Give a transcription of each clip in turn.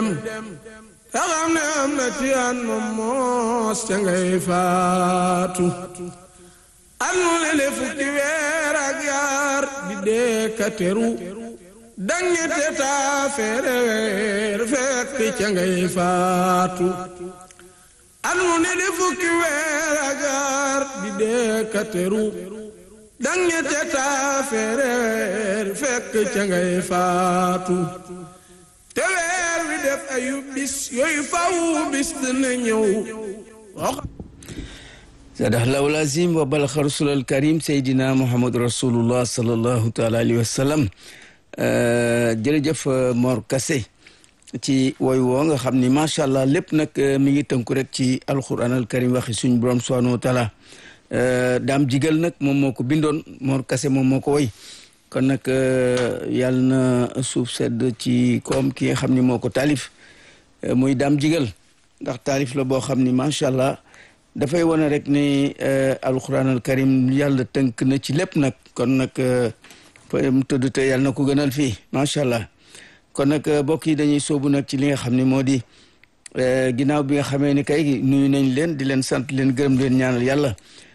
ta xam ne am na ci an moom moos ca ngay faatu an mu ne le fukki weer ak yaar di dee ka teru dangete taa feere weer fekk ca ngay faatu an mu ne le fukki weer ak yaar di dee ka teru dangete taa feere weer fekk ca ngay faatu te weer wi def ayu bis yooyu faw bis dina ñëw sadaqallahu al-azim wa balaxa rasulal karim seydina muhammad rasulullah sallallahu taala alayhi wa sallam jërëjëf Mor Kassé ci woy woo nga xam ni macha allah lépp nag mi ngi tënku rek ci alquran al karim waxi suñ borom subhanahu wa taala daam jigal nag moom moo ko bindoon Mor Kassé moom moo ko woy kon nag yàlla na suuf sedd ci koom ki nga xam ni moo ko taalif muy daam jigal ndax taalif la boo xam ni macha allah dafay wane rek ni alquran al karim yàlla tënk na ci lépp nag kon nag fa mu tëdd te yàlla na ko gënal fii macha allah kon nag mbokk yi dañuy soobu nag ci li nga xam ne moo di ginnaaw bi nga xamee ni kay nuyu nañ leen di leen sant leen gërëm leen ñaanal yàlla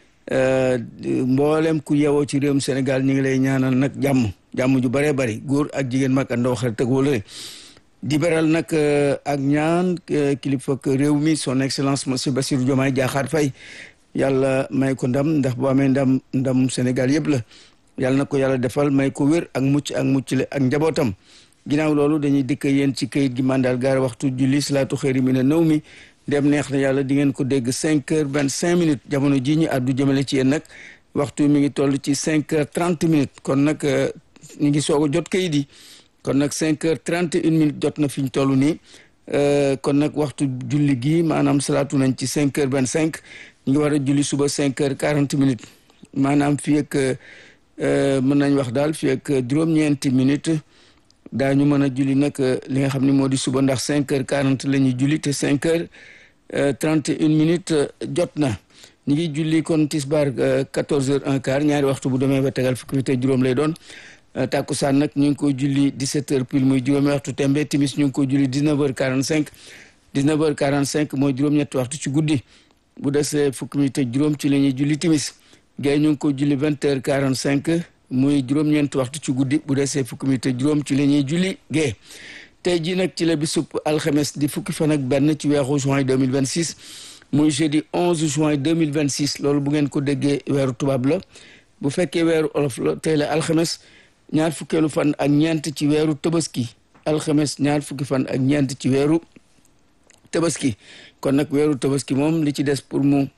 mboolem ku yewoo ci réewum Sénégal ñu ngi lay ñaanal nag jàmm jàmm ju bëree bëri góor ak jigéen mag ak ndaw xarit ak wóolare di beral nag ak ñaan kilifa réew mi son excellence monsieur Bassirou Diomaye Diakhar Faye yàlla may ko ndam ndax boo amee ndam ndam Sénégal yëpp la yàlla na ko yàlla defal may ko wér ak mucc ak mucc le ak njabootam ginnaaw loolu dañuy dikk yéen ci kayit gi mandal gaar waxtu julli salaatu xëyri mi ne nëw mi dem neex na yàlla di ngeen ko dégg cinq heures vingt cinq minutes jamono ji ñu àddu jëmale ci yéen nag waxtu mi ngi toll ci cinq heures trente minutes kon nag ñu ngi soog a jot kayit yi kon nag cinq heures trente une minutes jot na fi ñu toll nii kon nag waxtu julli gi maanaam salaatu nañ ci cinq heures vingt cinq ñu ngi war a julli suba cinq heures quarante minutes maanaam fii ak mën nañ wax daal fii ak juróom-ñeenti minutes daañu mën a julli nag li nga xam ne moo di suba ndax cinq heures quarante la ñuy julli te cinq heures trente une minutes jot na ñu ngi julli kon tisbaar quatorze heures un quart ñaari waxtu bu demee ba tegal fukki te juróom lay doon tàkkusaan nag ñu ngi ko julli dix-sept heures pile muy juróomi waxtu tembe timis ñu ngi ko julli dix-neuf heures quarante-cinq dix-neuf heures quarante-cinq mooy juróom-ñetti waxtu ci guddi bu desee fukki minute juróom ci la ñuy julli timis gay ñu ngi ko julli vingt heures quarante-cinq muy juróom-ñeenti waxtu ci guddi bu desee fukki minute juróom ci la ñuy julli gee tey jii nag ci la bisub alxames di fukki fan ak benn ci weeru juin 2026 muy jeudi 11 juin 2026 loolu bu ngeen ko déggee weeru tubaab la bu fekkee weeru olof la tey la alxames ñaar fukkeelu fan ak ñeent ci weeru tabaski alxames ñaar fukki fan ak ñeent ci weeru tabaski kon nag weeru tabaski moom li ci des pour mu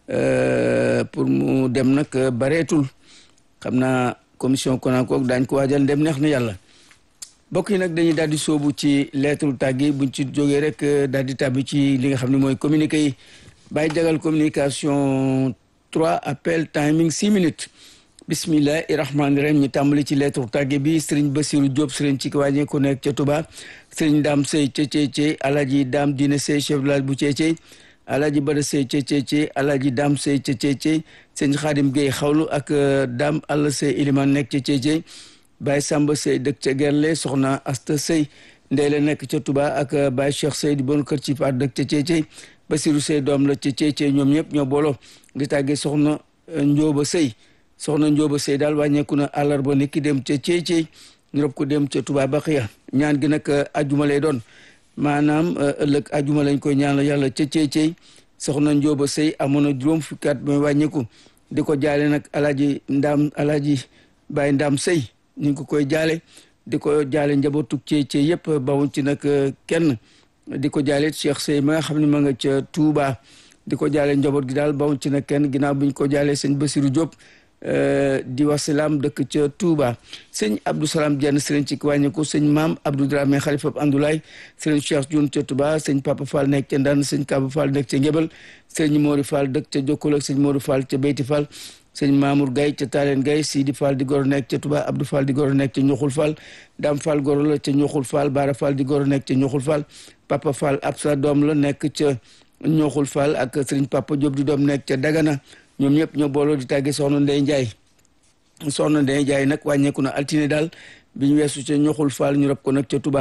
pour mu dem nag bareetul xam naa commission konakook daañ ko waajal dem neex na yàlla mbokk yi nag dañuy daal di soobu ci lettre tàggi buñ ci jógee rek daal di tàbbi ci li nga xam ne mooy communiqué yi bàyyi jagal communication trois appel timing six minutes bismillahi rahmaani rahim ñu tàmbali ci lettre tàgge bi sëriñ Basiru Diop sëriñ ci wàññi ko nekk ca Touba sëriñ Daam Sey ca Ceecey alaji Daam Dine Sey chef village bu Ceecey alaji Bada Sey ca Ceecey alaji Daam Sey ca Ceecey sëñ Xaadim Gueye xawlu ak Daam Alla Sey Iliman nekk ca Ceecey Baye Samba Sey dëkk ca Gerle soxna Asta Sey Ndeyle nekk ca Touba ak Baye Cheikh Sey di bon kër ci faat dëkk ca Ceecey Basiru Sey doom la ca Ceecey ñoom ñëpp ñoo booloo di tàggee soxna Njóoba Sey soxna Njóoba Sey daal wàññeeku na àllarba ni ki dem ca Ceecey ñu rob ko dem ca Touba Baxiya ñaan gi nag ajuma lay doon maanaam ëllëg ajuma lañ koy ñaan yàlla ca Ceecey soxna Njóoba Sey amoon na juróom fukki at mooy wàññeeku di ko jaale nag alaaji ndaam alaaji Baye Ndaam Sey ñu ngi ko koy jaale di ko jaale njabootu Ceecey yëpp bawuñ ci nag kenn di ko jaale Cheikh Sey ma nga xam ne ma nga ca Touba di ko jaale njaboot gi daal bawuñ ci nag kenn ginnaaw bi ñu ko jaalee sëñ Basiru Diop di wasalaam dëkk ca Touba sëñ Abdou Salam Dieng sëriñ ci wàññeeku sëñ maam Abdou Dramé xalifa Andoulaye sëriñ Cheikh Dioune ca Touba sëñ Papa Fall nekk ca Ndane sëñ Kaba Fall nekk ca Ngébel sëñ Mori Fall dëkk ca Jokkul ak sëñ Mori Fall ca Beyti Fall sëñ Mamour Gaye ca Talen Gaye Sidi Fall di goro nekk ca Touba Abdou Fall di goro nekk ca Ñoxul Fall Dam Fall goro la ca Ñoxul Fall Bara Fall di goro nekk ca Ñoxul Fall Papa Fall Absa doom la nekk ca Ñoxul Fall ak sëriñ Papa Diop di doom nekk ca Dagana ñoom ñëpp ñoo booloo di tàggee soxna Ndey Njaay soxna Ndeye Ndiaye nag wàññeeku na altine daal bi ñu weesu ca ñoxul faal ñu rob ko nag ca Touba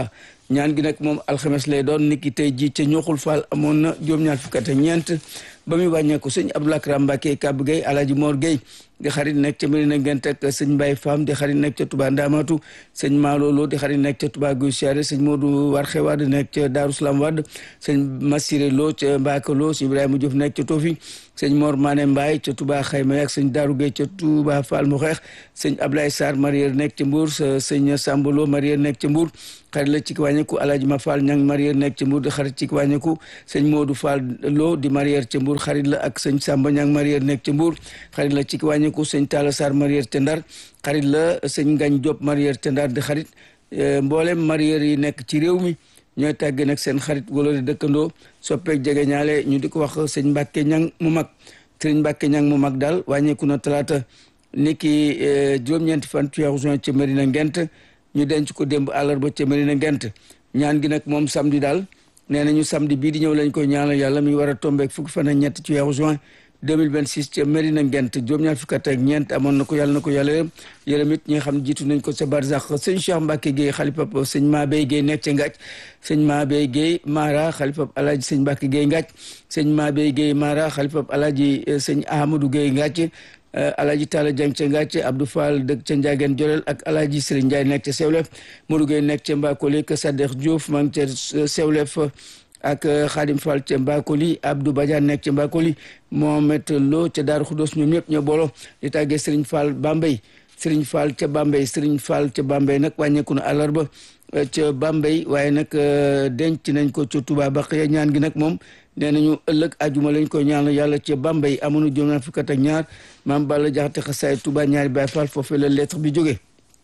ñaan gi nag moom alxames lay doon niki tey ji ca ñoxul faal amoon na juróom-ñaar fukk ak ñeent ba muy wàññeeku sëñ Abdoulaye Karam Mbacke Kab Gueye Alaaji Mor Gueye di xarit nekk ca Medina Ngent ak sëñ Mbaye Fam di xarit nekk ca Touba Ndamatu sëñ Malolo di xarit nekk ca Touba Guy Siare sëñ Modou Warxe Wade nekk ca Darou Salam Wade sëñ Massiré Lo ca Mbaka Lo sëñ Ibrahima Diouf nekk ca Tofi sëñ Mor Mané Mbaye ca Touba Xayma yak sëñ Darou Gueye ca Touba Fall mu xeex sëñ Ablaye Sarr Marier nekk ca Mbour sëñ Sambolo Marier nekk ca Mbour xarit la ci wàññeeku Alaaji Ma Fall ñang Marier nekk ca Mbour di xarit ci wàññeeku sëñ Modou Fall Lo di Marier ca Mbour xarit la ak sëñ Samba ñang Marier nekk ca Mbour xarit la ci wàññeeku sëñ Talla Sarr Marier ca Ndar xarit la sëñ Ngañ Diop Marier ca Ndar di xarit mboolem Marier yi nekk ci réew mi ñooy tàgge nag seen xarit wala di dëkkandoo soppeek jege ñaale ñu di ko wax sëñ Mbàkke ñang mu mag sëñ Mbàkke ñang mu mag daal wàññeeku na talaata niki juróom-ñeenti fan ci weeru juin ca Medina Ngent ñu denc ko démb àllarba ca Medina Ngent ñaan gi nag moom samedi daal nee nañu samedi bii di ñëw lañ koy ñaanal yàlla mi war a tombeek fukki fan ak ñett ci weeru juin 2026 ca Medina Ngent juróom-ñaar fukki at ak ñeent amoon na ko yàlla na ko yàlla yërëm yërëm it ñi nga xam ne jiitu nañ ko sa barzax sëñ Cheikh Mbacke Gueye xalifab sëñ Mabey Gueye nekk ca Ngaaj sëñ Mabey Gueye Mara xalifab alaaji sëñ Mbacke Gueye Ngaaj sëñ Mabey Gueye Mara xalifab alaaji sëñ Ahmadou Gueye Ngaaj alaaji Talla Dieng ca Ngaaj Abdou Fall dëkk ca Ndiageen Jorel ak alaaji Serigne Ndiaye nekk ca Sewlef Modou Gueye nekk ca Mbakoli ka Saddex Diouf maa ngi ca Sewlef ak Khadim Fall ca Mbakoli Abdou Badiane nekk ca Mbakoli Mohamed Lo ca Daaru Xudos ñoom ñëpp ñoo boolo di tàggee Serigne Fall Bambey Serigne Fall ca Bambey Serigne Fall ca Bambey nag wàññeeku na àllarba ca Bambey waaye nag denc nañ ko ca Touba Baqiya ñaan gi nag moom nee nañu ëllëg ajuma lañ koy ñaanal yàlla ca Bambey amoon na juróom fukk ak ñaar maam Balla Jaxate xasaay Touba ñaari Baay Fall foofee la lettre bi jógee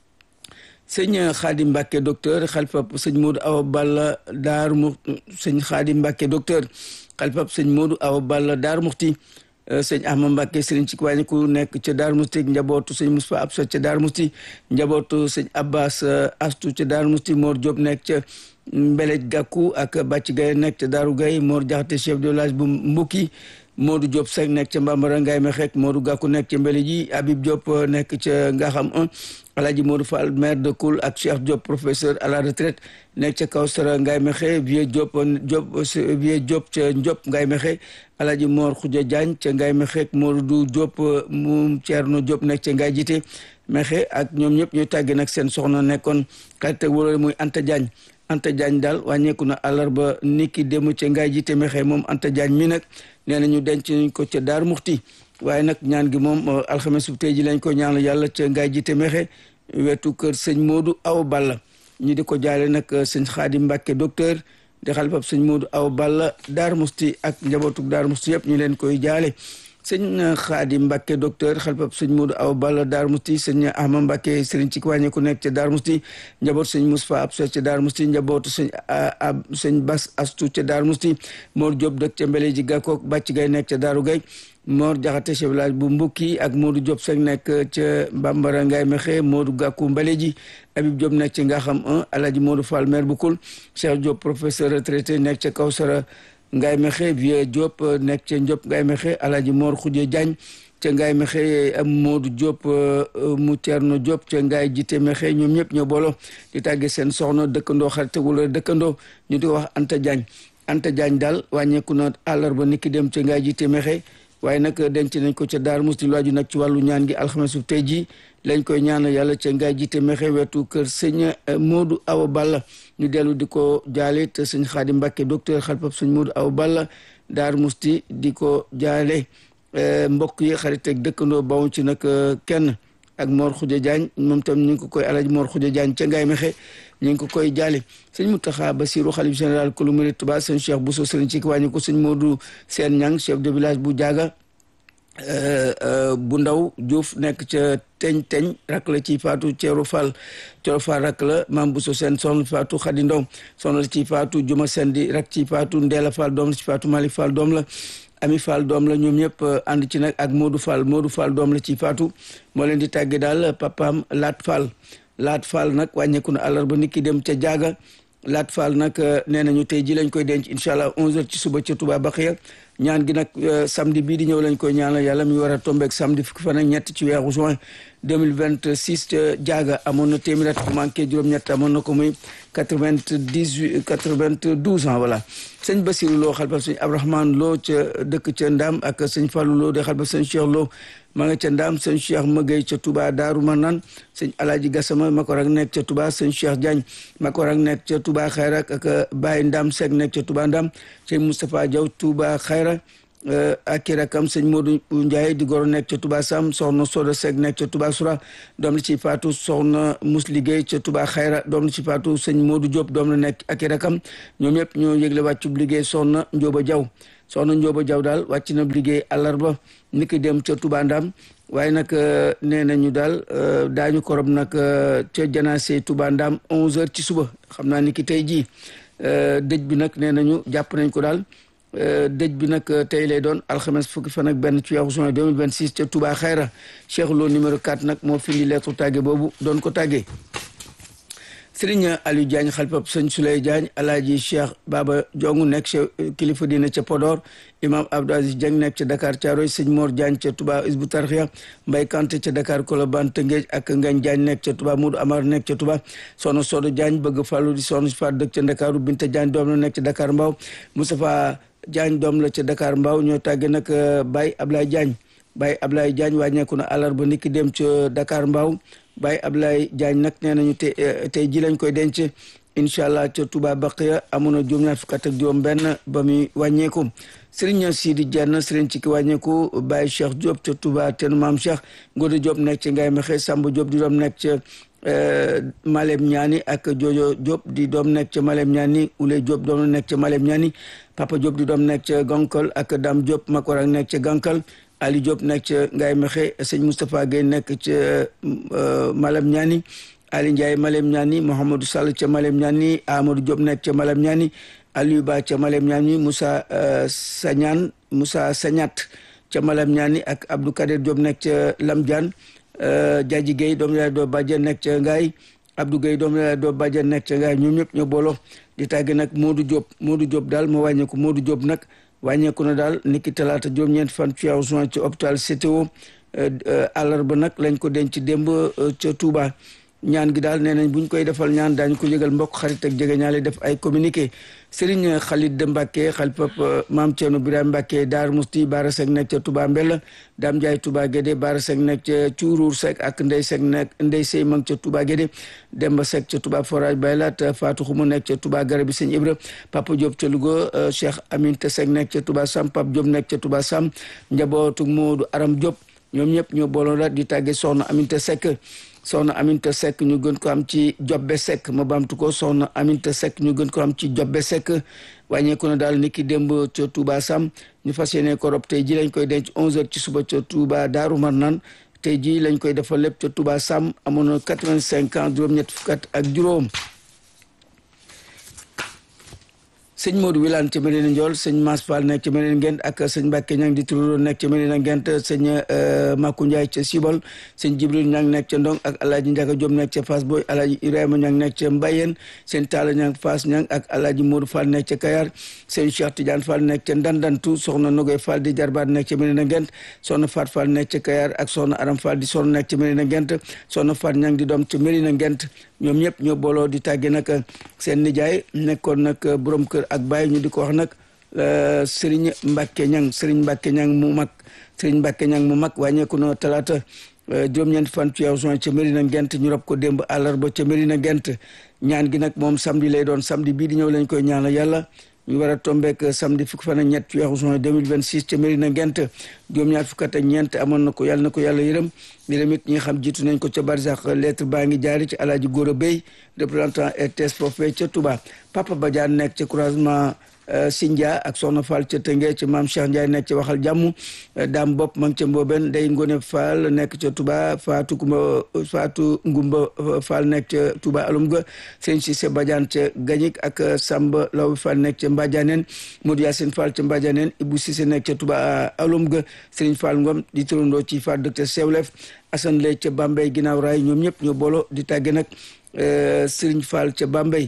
sëñ Xaadim Mbàkke docteur xalifab sëñ Modou Awa Balla Daaru mu sëñ Xaadim Mbàkke docteur xalifab sëñ Modou Awa Balla Daaru Muxti sëñ Ahmad Mbàkke sëriñ ci wàññi ku nekk ca Daaru Muxti njabootu sëñ Moustapha Absa ca Daaru Muxti njabootu sëñ Abbas Astu ca Daaru Muxti Mor Diop nekk ca Mbelej Gàkku ak Bàcc Gaye nekk ca Daaru Gaye Mor Jaxate chef de village bu Mbukki Modou Diop Seck nekk ca Mbambara Ngaye Mexek Modou Gàkku nekk ca Mbelej ji Habib Diop nekk ca Ngaxam 1 Alaaji Modou Fall maire de Koul ak Cheikh Diop professeur à la retraite nekk ca Kawsara Ngaye Mexe Vieux Diop Diop Vieux Diop ca Ndiop Ngaye Mexe Alaaji Mor Khoudia Diagne ca Ngaye Mexe Modou Diop mu Thierno Diop nekk ca Ngaye Jité Mexe ak ñoom ñëpp ñuy tàgge nag seen soxna nekkoon xarit ak wóolóore muy Anta Diagne Anta Diagne daal wàññeeku na àllarba niki démb ca Ngaye Jité Mexe moom Anta Diagne mi nag nee na ñu denc nañ ko ca Daaru Muxti waaye nag ñaan gi moom alxames bu tey ji lañ ko ñaanal yàlla ca Ngaye Jité Mexe wetu kër sëñ Modou Awa Balla ñu di ko jaale nag sëñ Xaadim Mbàkke docteur di xalifab sëñ Modou Awa Balla Daaru Musti ak njabootuk Daaru Musti yëpp ñu leen koy jaale sëñ Xaadim Mbàkke docteur xalifab sëñ Modou Awa Balla Daaru Musti sëñ Ahmad Mbàkke sëriñ ci wàññi ku nekk ca Daaru Musti njaboot sëñ Moustapha Absa ca Daaru Musti njabootu sëñ ab sëñ Bas Astu ca Daaru Musti Mor Diop dëkk ca Mbele ji Gàkkook Bàcc Gay nekk ca Daaru Gay Mor Jaxate chef village bu Mbukki ak Modou Diop Seck nekk ca Bambara Ngaye Mexe Modou Gàkku Mbale ji Habib Diop nekk ca Ngaxam 1 Alaaji Modou Fall maire bu Kul Cheikh Diop professeur retraité nekk ca Kawsara Ngaye Mexe Vieux Diop nekk ca Ndiop Ngaye Mexe Alaaji Mor Khoudia Diagne ca Ngaye Mexe am Modou Diop mu Thierno Diop ca Ngaye Jité Mexe ñoom ñëpp ñoo boolo di tàgge seen soxna dëkkandoo xarit wala dëkkandoo ñu di ko wax Anta Diagne Anta Diagne daal wàññeeku na àllarba niki dem ca Ngaye Jité Mexe waaye nag denc nañ ko ca Daaru Musti lu aju nag ci wàllu ñaan gi alxames bu tey jii lañ koy ñaanal yàlla ca Ngaye Jité Mexe wetu kër sëñ Modou Awa Balla ñu dellu di ko jaale te sëñ Xaadim Mbàkke docteur xalpab sëñ Modou Awa Balla Daaru Musti di ko jaale mbokk yi xarit ak dëkkandoo bawuñ ci nag kenn ak Mor Khoudia Diagne moom tam ñu ngi ko koy alaji Mor Khoudia Diagne ca Ngaye Mexe ñu ngi ko koy jaale sëñ Mountakha Bassirou xalif général kulu murid Touba sëñ Cheikh Bousso sëriñ ci wàññi ko sëñ Modou Seen Ñang chef de village bu Jaaga bu ndaw Diouf nekk ca teñ teñ rak la ci faatu Ceeru Fall Ceeru Fall rak la maam Bousso Seen soxna faatu Xadi Ndaw soxna la ci faatu Juma Seen di rak ci faatu Ndeela Fall doom la ci faatu Malick Fall doom la Ami Fall doom la ñoom ñëpp ànd ci nag ak Modou Fall Modou Fall doom la ci faatu moo leen di tàgge daal papaam Laat Fall Laat Fall nag wàññeeku na àllarba nit ki dem ca jaaga Laat Fall nag nee nañu tey ji lañ koy denc incha allah 11h ci suba ca Touba Baxiya ñaan gi nag samedi bii di ñëw lañ koy ñaanal yàlla mi war a tombeek samedi fukki fan ak ñett ci weeru juin 2026 ca jaaga amoon na téeméer at manqué juróom-ñett amoon na ko muy 98 92 ans voilà sëñ Basiru Lo xalbal sëñ Abdourahmane Lo ca dëkk ca Ndam ak sëñ Fallou Lo de xalbal sëñ Cheikh Lo ma nga ca Ndam sëñ Cheikh Mëgay ca Touba Daaru Manaan sëñ Alaaji Gassama ma ko rak nekk ca Touba sëñ Cheikh Diagne ma ko rak nekk ca Touba Xayra ak Baye Ndam Seck nekk ca Touba Ndam sëñ Moustapha Diaw Touba Xayra ak i rakam sëñ Modou Ndiaye di goro nekk ca Touba Sam soxna Soda Seck nekk ca Touba Soura doom la ci faatu soxna Mus Liggéey ca Touba Xayra doom la ci faatu sëñ Modou Diop doom la nekk ak i rakam ñoom ñëpp ñoo yëgle wàccub liggéey soxna Njóoba Jaw soxna Njóoba Jaw daal wàcc na liggéey àllarba ni ki dem ca Touba Ndam waaye nag nee nañu daal daañu korob nag ca janaase Touba Ndam 11h ci suba xam naa ni ki tey jii dëj bi nag nee nañu jàpp nañ ko daal dëj bi nag tey lay doon alxames fukki fan ak benn ci weeru juin 2026 ca Touba Xayra Cheikh Lo numéro 4 nag moo findi lettre tàgge boobu doon ko tàggee Serigne Aliou Diagne xalpab sëñ Souley Diagne alaaji Cheikh Baba Jongu nekk ca kilifa diine ca Podor imam Abdou Aziz Dieng nekk ca Dakar Thiaroye sëñ Mor Diagne ca Touba Isbu Tarxiya Mbay Kanté ca Dakar Colobane Tëngéej ak Ngagne Diagne nekk ca Touba Moudou Amar nekk ca Touba soxna Sodo Diagne bëgg fàllu di soxna si faat dëkk ca Ndakaaru Binta Diagne doom la nekk ca Dakar Mbaaw Moustapha Diagne doom la ca Dakar Mbaaw ñoo tàgge nag Baye Ablaye Diagne Baye Ablaye Diagne wàññeeku na àllarba niki dem ca Dakar Mbaaw Baye Ablaye Diagne nag nee nañu te tey ji lañ koy denc incha allah ca Touba Baqiya amoon na juróom-ñaar fukk ak juróom benn ba muy wàññeeku Serigne Sidi Dieng Serigne ci ki wàññeeku Baye Cheikh Diop ca Touba ten maam Cheikh Ngodo Diop nekk ca Ngaye Mexe Samba Diop di doom nekk ca Malem Ñaani ak Jojo Diop di doom nekk ca Malem Ñaani Oulé Diop doom nekk ca Malem Ñaani Papa Diop di doom nekk ca Gankal ak Dame Diop Makorak nekk ca Gankal Ali Diop nekk ca Ngaye Mexe sëñ Moustapha Gueye nekk ca Malem Ñaani Ali Ndiaye Malem Ñaani Mouhamadou Sall ca Malem Ñaani Amadou Diop nekk ca Malem Ñaani Aliou Ba ca Malem Ñaani Moussa Sañaan Moussa Sañat ca Malem Ñaani ak Abdou Kader Diop nekk ca Lamdiane Jaaji Gueye doom yaay doo bàjjen nekk ca Ngaay Abdou Gueye doom yaay doo bàjjen nekk ca Ngaay ñoom ñëpp ñoo booloo di tàgge nag Modou Diop Modou Diop daal moo wàññeeku Modou Diop nag wàññeeku na daal niki talaata juróom-ñeent fan ci weeru juin ci hôpital CTO àllarba nag lañ ko denc démb ca Touba ñaan gi daal nee nañ buñ koy defal ñaan daañu ko yëgal mbokk xarit ak jege ñaale def ay communiqué Serigne Khalid de Mbacke xalpap maam Thierno Birame Mbacke Daar Musti Baara Seck nekk ca Touba Mbella Dame Ndiaye Touba Guédé Baara Seck nekk ca Cuuruur Seck ak Ndey Seck nekk Ndey Sey ma ca Touba Guédé Demba Seck ca Touba Forage Baylat Fatou Xuma nekk ca Touba Garabi Sëñ Ibra Papa Diop ca Louga Cheikh Aminta Seck nekk ca Touba Sam Pape Diop nekk ca Touba Sam njabootu Moodu Aram Diop ñoom ñëpp ñoo booloon la di tàgge soxna Aminta Seck soxna Aminta Seck ñu gën ko am ci Jobbe Seck ma baamtu ko soxna Aminta Seck ñu gën ko am ci Jobbe Seck wàññeeku na daal niki démb ca Touba Sam ñu fas yéene ko rob tey ji lañ koy denc 11h ci suba ca Touba Daaru Marnaan tey ji lañ koy defal lépp ca Touba Sam amoon na 85 ans juróom-ñett fukk ak juróom sëñ Modou Wilane ca Medina Ndiol sëñ Mass Fall nekk ca Medina Ngent ak sëñ Mbacke Ñang di turuloo nekk ca Medina Ngent sëñ Makou Ndiaye ca Sibol sëñ Jibril Ñang nekk ca Ndong ak Alaaji Ndiaga Diop nekk ca Fass Boy Alaaji Ibrahima Ñang nekk ca Mbayeen sëñ Talla Ñang Fass Ñang ak Alaaji Modou Fall nekk ca Kayar sëñ Cheikh Tidiane Fall nekk ca Ndandantu soxna Nogoy Fall di jarbaat nekk ca Medina Ngent soxna Fat Fall nekk ca Kayar ak soxna Aram Fall di soxna nekk ca Medina Ngent soxna Fat Ñang di doom ca Medina Ngent ñoom ñëpp ñoo booloo di tàgge nag seen nijaay nekkoon nag borom kër ak baay ñu di ko wax nag Serigne Mbacke Ñang Serigne Mbacke Ñang mu mag Serigne Mbacke Ñang mu mag wàññeeku na talaata juróom-ñeent fan ci weeru juin ca Medina Ngent ñu rob ko démb àllarba ca Medina Ngent ñaan gi nag moom samedi lay doon samedi bii di ñëw lañ koy ñaanal yàlla ñu war a tombeek samedi fukki fan ak ñett ci weeru juin 2026 ca Medina Ngent juróom-ñaar fukk ak ñeent amoon na ko yàlla na ko yàlla yërëm yërëm it ñi nga xam jiitu nañ ko ca barsax lettre baa ngi jaari ci alaaji Góora Bey représentant RTS foofee ca Touba Papa Badiane nekk ca croisement Sindia ak Soxna Fall ca Tëngee ci maam Cheikh Ndiaye nekk ca waxal jàmm daam bopp ma ngi ca Mbooben Ndey Ngone Fall nekk ca Touba Fatou Kumba Fatou Ngumba Fall nekk ca Touba alum ga sëñ Cissé Badiane ca Gagnic ak Samba Law Fall nekk ca Mbadianeen Modou Yacine Fall ca Mbadianeen Ibou Cissé nekk ca Touba alum ga Serigne Fall Ngom di turandoo ci Fall dëkk ca Sewlef Assane Lay ca Bambey ginnaaw raay ñoom ñëpp ñoo boolo di tàgge nag Serigne Fall ca Bambey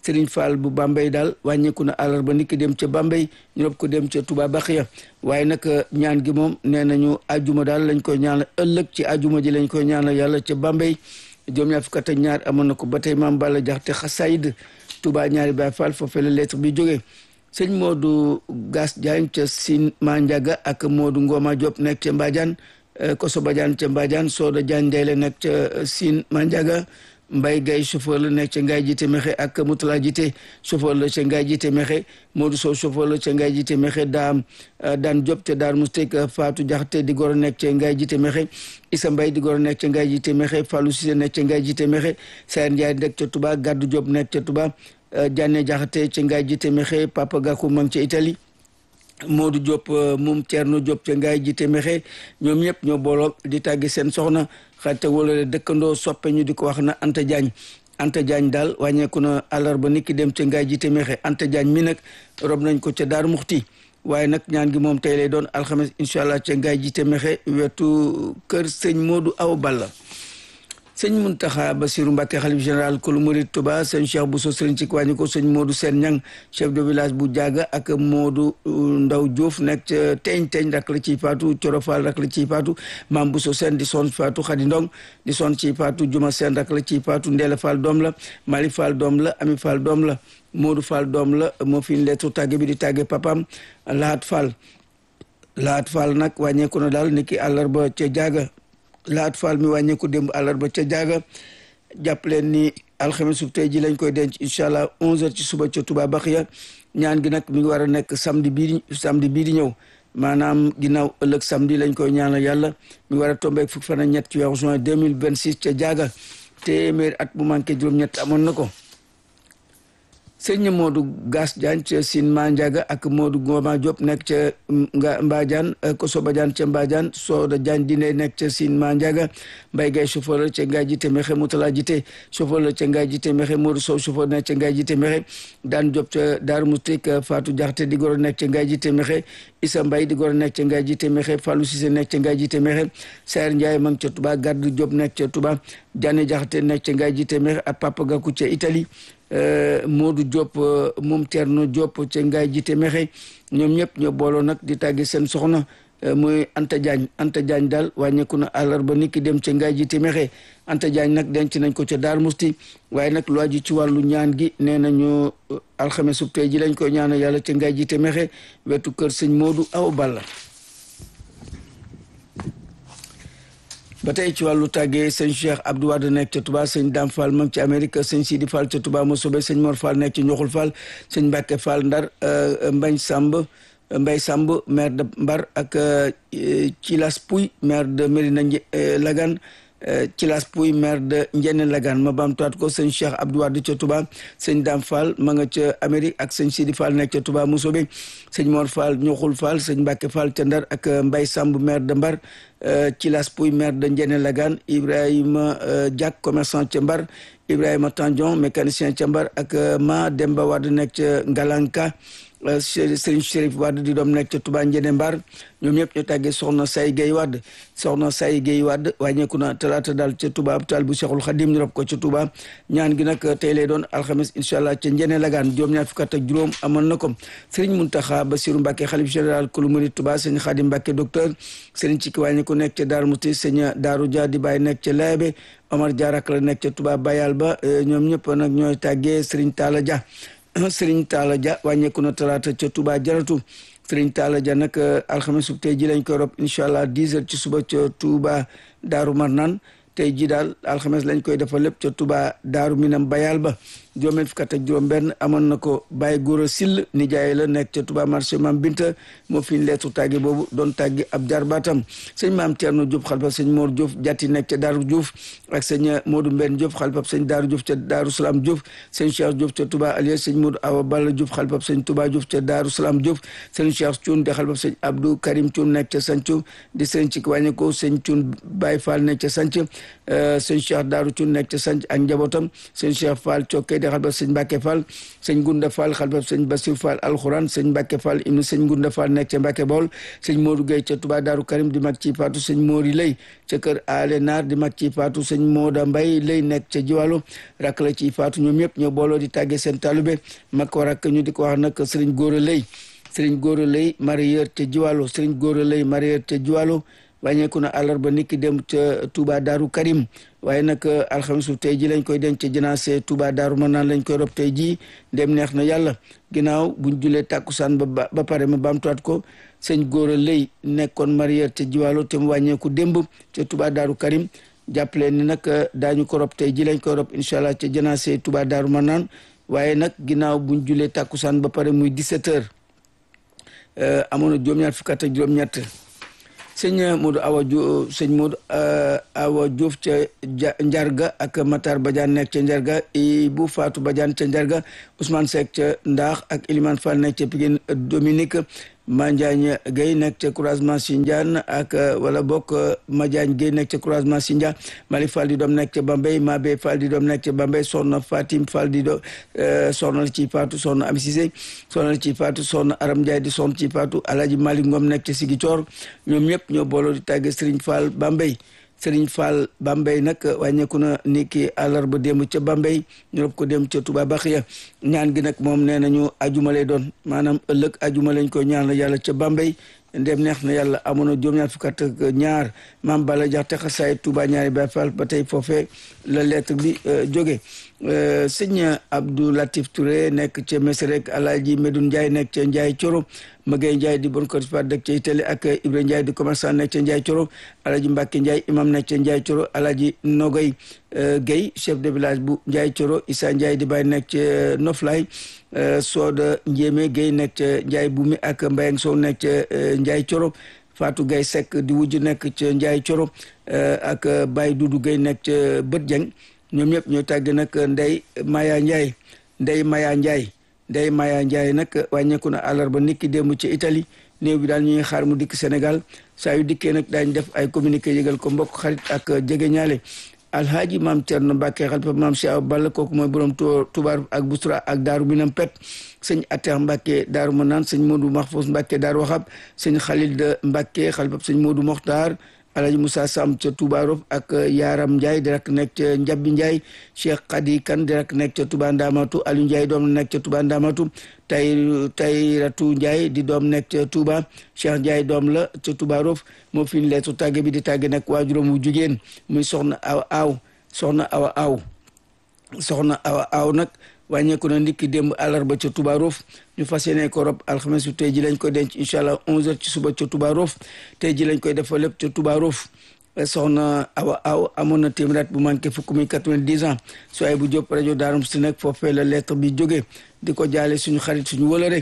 Serigne Fall bu Bambey daal wàññeeku na àllarba nit ki dem ca Bambey ñu rob ko dem ca Touba Baxiya waaye nag ñaan gi moom nee nañu ajuma daal lañ koy ñaanal ëllëg ci ajuma ji lañ koy ñaanal yàlla ca Bambey juróom ñaar fukk ak ñaar amoon na ko ba tey maam Balla Jaxate xasayid Touba ñaari Baay Fall foofee la lettre bi jógee sëñ Modou Gas Diagne ca Sine Mandiaga ak Modou Ngoma Diop nekk ca Mbadiane Koso Badiane ca Mbadiane Soda Diagne Ndeye la nekk ca Sine Mandiaga Mbaye Gaye chauffeur la nekk ca Ngaye Jité Mexe ak Moutala Jité chauffeur la ca Ngaye Jité Mexe Modou Sow chauffeur la ca Ngaye Jité Mexe daam daan Diop te daar Moustek Fatou Diakhaté di goro nekk ca Ngaye Jité Mexe Issa Mbaye di goro nekk ca Ngaye Jité Mexe Fallou Cissé nekk ca Ngaye Jité Mexe Sayer Ndiaye nekk ca Touba Gaddu Diop nekk ca Touba Diané Diakhaté ca Ngaye Jité Mexe Papa Gakou ma ngi ca Italie Modou Diop moom Thierno Diop ca Ngaye Jité Mexe ñoom ñëpp ñoo booloo di tàggi seen soxna xarit wala dëkkandoo soppe ñu di ko wax na Anta Diagne Anta Diagne daal wàññeeku na àllarba nit ki dem ca Ngaye Jité Mexe Anta Diagne mi nag rob nañ ko ca Daaru Muxti waaye nag ñaan gi moom tey lay doon alxames incha allah ca Ngaye Jité Mexe wetu kër sëñ Modou Aw Balla sëñ Muntaxa Basiru Mbàkke xalif général kulu murid Tuba sëñ Cheikh Bousso sëriñ ci wàññi ko sëñ Modou Sène Ñang chef de village bu Jaaga ak Modou Ndaw Diouf nekk ca teeñ teeñ rak la ciy faatu Corofal rak la ciy faatu Maam Bousso Sène di son faatu Xadi Ndong di son ciy faatu Juma Sène rak la ciy faatu Ndeela Fall doom la Mali Fall doom la Ami Fall doom la Modou Fall doom la moo fi lettre tàgge bi di tàgge papam Lahat Fall Lahat Fall nag wàññeeku na daal niki àllarba ca Jaaga laat faal mi wàññeeku démb àllarba ca jaaga jàpp leen ni alxames su tey ji lañ koy denc incha allah 11h ci suba ca Touba Baxiya ñaan gi nag mi ngi war a nekk samedi bii samedi bii di ñëw maanaam ginnaaw ëllëg samedi lañ koy ñaanal yàlla mi war a tombeeg fukki fan ak ñett ci weeru juin 2026 ca jaaga téeméer at bu manqué juróom-ñett amoon na ko. sëñ Modou Gas Diagne ca Sine Mandiaga ak Modou Ngoma Diop nekk ca nga Mbadiane Koso Badiane ca Mbadiane Soda Diagne dine nekk ca Sine Mandiaga Mbaye Gaye chauffeur la ca Ngaye Jité Mexe Moutala Jité chauffeur la ca Ngaye Jité Mexe Modou Sow chauffeur nekk ca Ngaye Jité Mexe Daan Diop ca Daaru Moustik Fatou Diakhaté di goro nekk ca Ngaye Jité Mexe Issa Mbaye di goro nekk ca Ngaye Jité Mexe Fallou Cissé nekk ca Ngaye Jité Mexe Sayer Ndiaye ma ngi ca Touba Garde Diop nekk ca Touba Diané Diakhaté nekk ca Ngaye Jité Mexe ak Papa Gakou ca Italie Modou Diop moom Thierno Diop ca Ngaye Jité Mexe ñoom ñëpp ñoo booloo nag di tàggi seen soxna muy Anta Diagne Anta Diagne daal wàññeeku na àllarba nit ki dem ca Ngaye Jité Mexe Anta Diagne nag denc nañ ko ca Daar Musti waaye nag lu aju ci wàllu ñaan gi nee nañu alxames sub tey ji lañ koy ñaanal yàlla ca Ngaye Jité Mexe wetu kër sëñ Modou Awa Balla ba tey ci wàllu tàggee sëñ Cheikh Abdou Wade nekk ca Touba sëñ Dame Fall mag ci Amérique sëñ Sidi Fall ca Touba Mosobe sëñ Mor Fall nekk ci Njoxul Fall sëñ Mbacke Fall Ndar Mbañ Samb Mbay Samb maire de Mbar ak Cilas Pouy maire de Mérina Lagan Cilas Pouy maire de Njenne Lagan ma baamtuwaat ko sëñ Cheikh Abdou Wade ca Touba sëñ Dame Fall ma nga ca Amérique ak sëñ Sidi Fall nekk ca Touba Mosobe sëñ Mor Fall Njoxul Fall sëñ Mbacke Fall ca Ndar ak Mbay Samb maire de Mbar ci las puy maire de Ndiéné Lagane Ibrahima Diak commerçant ca Mbar Ibrahima Tandion mécanicien ca Mbar ak Ma Demba Wade nekk ca Ngalanka Serigne Chérif Wade di doom nekk ca Touba Ndiéné Mbar ñoom ñëpp ñu tàggee soxna Say Gueye Wade soxna Say Gueye Wade wàññeeku na talaata daal ca Touba hôpital bu Cheikhul Khadim ñu rob ko ca Touba ñaan gi nag tey lay doon alxames incha allah ca Ndiéné Lagane juróom ñaar fukk ak juróom amoon na ko Serigne Mountakha Bassirou Mbacké xalif général kulu murid Touba Serigne Khadim Mbacké docteur Serigne Cikki wàññeeku nekk ca Darou Mouti Serigne Darou Dia di bàyyi nekk ca Laabe Omar Diarak la nekk ca Touba Bayal ba ñoom ñëpp nag ñooy tàggee Serigne Talla Dia Serigne Talla Dia wàññeeku na talaata ca Touba Jaratu Serigne Talla Dia nag alxames sub tey ji lañ koy rob incha allah 10 heures ci suba ca Touba Daaru Marnaan tey ji daal alxames lañ koy defal lépp ca Touba Daaru Minam Bayal ba juróom fukk ak juróom benn amoon na ko Baye Gora Sill nijaay la nekk ca Touba marché Mam Binta moo fi leetu tàgge boobu doon tàgge ab jarbaatam sëñ Maam Thierno Diop xalifab sëñ Mor Diop jatti nekk ca Daaru Diouf ak sëñ Modou Mbenn Diop xalifab sëñ Daaru Diouf ca Daaru Salaam Diouf sëñ Cheikh Diop ca Touba Alias sëñ Modou Awa Balla Diop xalifab sëñ Touba Diouf ca Daaru Salaam Diouf sëñ Cheikh Thioune di xalifab sëñ Abdou Karim Thioune nekk ca Santhio di sëñ ci wàññi ko sëñ Thioune Baye Fall nekk ca Santhio sëñ Cheikh Daaru Thioune nekk ca Santhio ak njabootam sëñ Cheikh Fall Cokke di xalifab sëñ Mbàkke Fall sëñ Gunda Fall xalifab sëñ Basir Fall alxuraan sëñ Mbàkke Fall ibnu sëñ Gunda Fall nekk ca Mbàkke Bawol sëñ Modou Gueye ca Touba Daaru Karim di mag ci faatu sëñ Mori Lay ca kër Ale Naar di mag ci faatu sëñ Mooda Mbay Lay nekk ca Jiwaalo rakk la ci faatu ñoom ñëpp ñoo booloo di tàggee seen talube mag ko rakk ñu di ko wax nag sëriñ Góora Lay sëriñ Góora Lay marieur ca Jiwaalo sëriñ Góora Lay marieur ca Jiwaalo wàññeeku na àllarba niki dem ca Touba Daaru Karim waaye nag alxamisu tey ji lañ koy denc ca janaase Touba Daaru ma naan lañ koy rob tey ji dem neex na yàlla ginnaaw buñ julee tàkkusaan ba ba pare ma baamtuwaat ko sëñ Góora Lay nekkoon marieur ca Jiwaalo te mu wàññeeku démb ca Touba Daaru Karim jàppale ni nag daañu ko rob tey ji lañ koy rob incha allah ca janaase Touba Daaru ma naan waaye nag ginnaaw buñ julee tàkkusaan ba pare muy 17 heures amoon na juróom-ñaar fukk ak juróom-ñett sëñ Modou Awa Diouf sëñ Modou Awa Diouf ca Njarga ak Matar Badiane nekk ca Njarga bu Fatou Badiane ca Njarga Ousmane Seck ca Ndaax ak Elimane Fall nekk ca Pikine Dominique Mandiagne Gueye nekk ca croisement Sindiane ak wala bokk Madiagne Gueye nekk ca croisement Sindiane Malick Fall di doom nekk ca Bambey Mabé Fall di doom nekk ca Bambey Soxna Fatim Fall di do soxna la ci Fatou soxna Ami Cissé soxna la ci Fatou soxna Aram Ndiaye di soxna ci Fatou Alhaji Malick Ngom nekk ca Ziguinchor ñoom ñëpp ñoo booloo di tàgge Serigne Fall Bambey Serigne Fall Bambey nag wàññeeku na ni ki àllarba démb ca Bambey ñu rob ko dem ca Touba Baxiya ñaan gi nag moom nee nañu ajuma lay doon maanaam ëllëg ajuma lañ ko ñaan la yàlla ca Bambey ndem neex na yàlla amoon na juróom-ñaar fukk ak ñaar maam Bala Jaxate xasaay Touba ñaari Baay Fall ba tey foofee la lettre bi jóge sëñ Abdou Latif Touré nekk ca Mesrek Alaaji Medoune Ndiaye nekk ca Ndiaye Coro Magay Ndiaye di bon ko fa dëkk ca Itali ak Ibra Ndiaye di commerçant nekk ca Ndiaye Coro Alaaji Mbàkke Ndiaye imam nekk ca Ndiaye Coro Alaaji Nogoy Guèye chef de village bu Ndiaye Coro Issa Ndiaye di bàyyi nekk ca Noflay Sooda Njéeme Guèye nekk ca Ndiaye Bumi ak Mbayang Sow nekk ca Ndiaye Coro Fatou Guèye Seck di wujj nekk ca Ndiaye Coro ak Baye Doudou Guèye nekk ca Bët Jeng ñoom ñëpp ñoo tàgg nag Ndey Maya Ndiaye Ndey Maya Ndiaye Ndey Maya Ndiaye nag wàññeeku na àllarba niki démb ci Italie néew bi daal ñuy xaar mu dikk Sénégal saa yu dikkee nag daañ def ay communiqué yëgal ko mbokk xarit ak jege ñaale alhaaji maam Cerno Mbàkke xalifa maam Cheikh Balla kooku mooy borom tubaar ak busra ak daaru minam pet sëñ Atex Mbàkke daaru Manaan sëñ Modou Mahfous Mbàkke daaru Waxab sëñ Xalil de Mbàkke xalifa sëñ Modou Mokhtar Alaji Moussa Sam ca Touba Rof ak Yaram Ndiaye di rek nekk ca Njabbi Ndiaye Cheikh Khady Kane di rek nekk ca Touba Ndamatu Aliou Ndiaye doom nekk ca Touba Ndamatu tay Tayratu Ndiaye di doom nekk ca Touba Cheikh Ndiaye doom la ca Touba Rof moo fi ñu leetu tàgge bi di tàgge nag waajuram wu jigéen muy soxna aw aaw soxna awa aaw soxna awa aaw nag wàññeeku na ndikki démb àllarba ca Touba Rof ñu fas yéene ko rob alxames su tey ji lañ koy denc incha allah 11h ci suba ca Touba Rof tey ji lañ koy defal lépp ca Touba Rof soxna awa aw amoon na téeméer bu manqué fukk muy 90 ans su ay bu jóp rajo Daarum si nag foofee la lettre bi jógee di ko jaale suñu xarit suñu wëlëre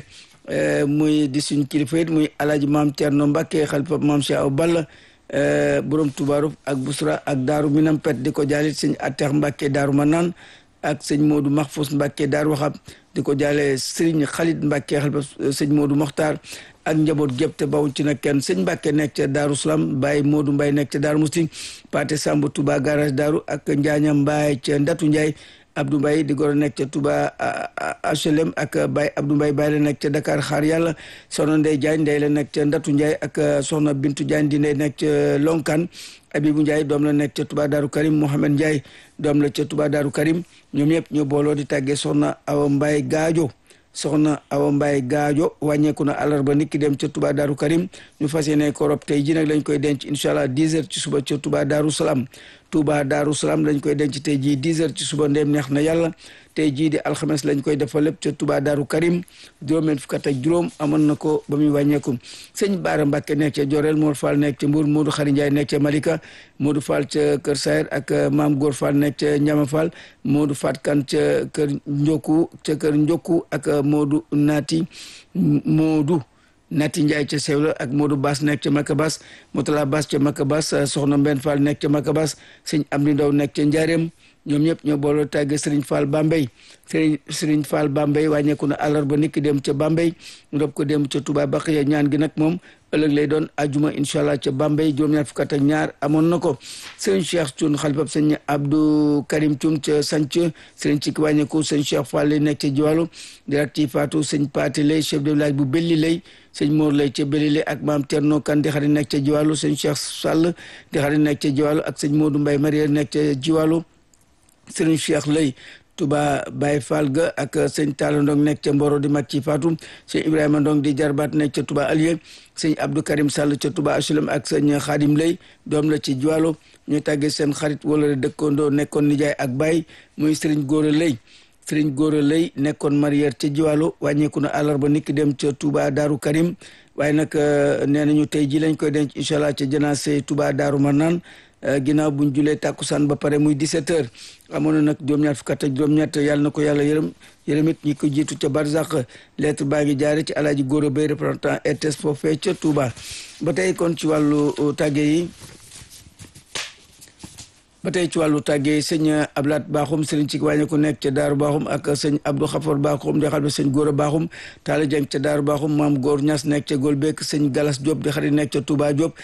muy di suñu kilifa it muy alaaji maam Thierno Mbacke xalifa maam Cheikh Aw Balla borom Touba Rof ak Busra ak Daaru Minam Pet di ko jaale suñu Atex Mbacke Daaru Manaan ak sëñ Modou Mahfous Mbacke Daaru Waxab di ko jaale Serigne Khalid Mbacke xalifa sëñ Modou Mokhtar ak njaboot gépp te bawuñ ci nag kenn sëñ Mbacke nekk ca Daaru Salaam Baye Modou Mbaye nekk ca Daaru Musti Pate Samba Touba garage Daaru ak Njaaña Mbaye ca Ndatu Ndiaye Abdou Mbaye di goro nekk ca Touba HLM ak Baye Abdou Mbaye Baye la nekk ca Dakar xaar yàlla soxna Ndey Diagne Ndey la nekk ca Ndatu Ndiaye ak soxna Bintu Diagne di Ndey nekk ca Lonkan Abibu Ndiaye doom la nekk ca Touba Daaru Karim Mohamed Ndiaye doom la ca Touba Daaru Karim ñoom ñëpp ñoo booloo di tàggee soxna Awa Mbaye Gaajo soxna Awa Mbaye Gaajo wàññeeku na àllarba nit ki dem ca Touba Daaru Karim ñu fas yéene ko rob tey ji nag lañ koy denc incha allah 10 heures ci suba ca Touba Daaru Salaam Touba Daaru Salaam lañ koy denc tey jii 10 heures ci suba ndéem neex na yàlla tey jii di alxames lañ koy defal lépp ca Touba Daaru Karim juróomeen fukk ak juróom amoon na ko ba muy wàññeeku sëñ Baara Mbàkke nekk ca Jorel Modou Fall nekk ca Mbour Modou Xari Ndiaye nekk ca Malika Modou Fall ca Kër Sayer ak Maam Góor Fall nekk ca Ñama Fall Modou Fat Kan ca Kër Njokku ca Kër Njokku ak Modou Naati Modou Nati Ndiaye ca Sewla ak Modou Bass nekk ca Makabas Motala Bass ca Makabas soxna Mbenn Fall nekk ca Makabas sëñ Amdi Ndaw nekk ca Njaareem ñoom ñëpp ñoo booloo tàgge Serigne Fall Bambey Serigne Serigne Fall Bambey wàññeeku na àllarba niki dem ca Bambey ñu rob ko dem ca Touba Baqiya ñaan gi nag moom ëllëg lay doon ajuma incha allah ca Bambey juróom-ñaar fukk ak ñaar amoon na ko Serigne Cheikh Thioune xalifab sëñ Abdou Karim Thioune ca Sanc Serigne Cikki wàññeeku sëñ Cheikh Fall lay nekk ca Jiwalu direct ci Fatou sëñ Paati lay chef de village bu Belli lay sëñ Mor lay ca Belli lay ak maam Thierno Kane di xarit nekk ca Jiwalu sëñ Cheikh Sall di xarit nekk ca Jiwalu ak sëñ Modou Mbaye Marier nekk ca Jiwalu Serigne Cheikh lay Touba Baye Fall ga ak sëñ Talla Ndong nekk ca Mboro di mag ci Fatou sëñ Ibrahima Ndong di jarbaat nekk ca Touba Alieu sëñ Abdou Karim Sall ca Touba HLM ak sëñ Khadim Lay doom la ci Jiwalo ñu tàggee seen xarit wala dëkkandoo nekkoon nijaay ak baay muy Serigne Gora Lay Serigne Gora Lay nekkoon marière ca Jiwalo wàññeeku na àllarba niki dem ca Touba Daaru Karim waaye nag nee nañu tey ji lañ koy denc incha allah ca janaase Touba Daaru Marnaan ginnaaw buñ julee tàkkusaan ba pare muy 17 heures amoon na nag juróom-ñaar fukk ak juróom-ñett yàlla na ko yàlla yërëm yërëm it ñi ko jiitu ca barzak lettre baa ngi jaare ci alaaji Gora Bay représentant RTS foofee ca Touba ba tey kon ci wàllu tàgge yi ba tey ci wàllu tàggee sëñ Ablaat Baaxum sëriñ ci wàññi ku nekk ca Daaru Baaxum ak sëñ Abdou Xafor Baaxum di xam ne sëñ Góora Baaxum Taala Jeng ca Daaru Baaxum maam Góor Ñas nekk ca Golbek sëñ Galas Diop di xarit nekk ca Touba Diop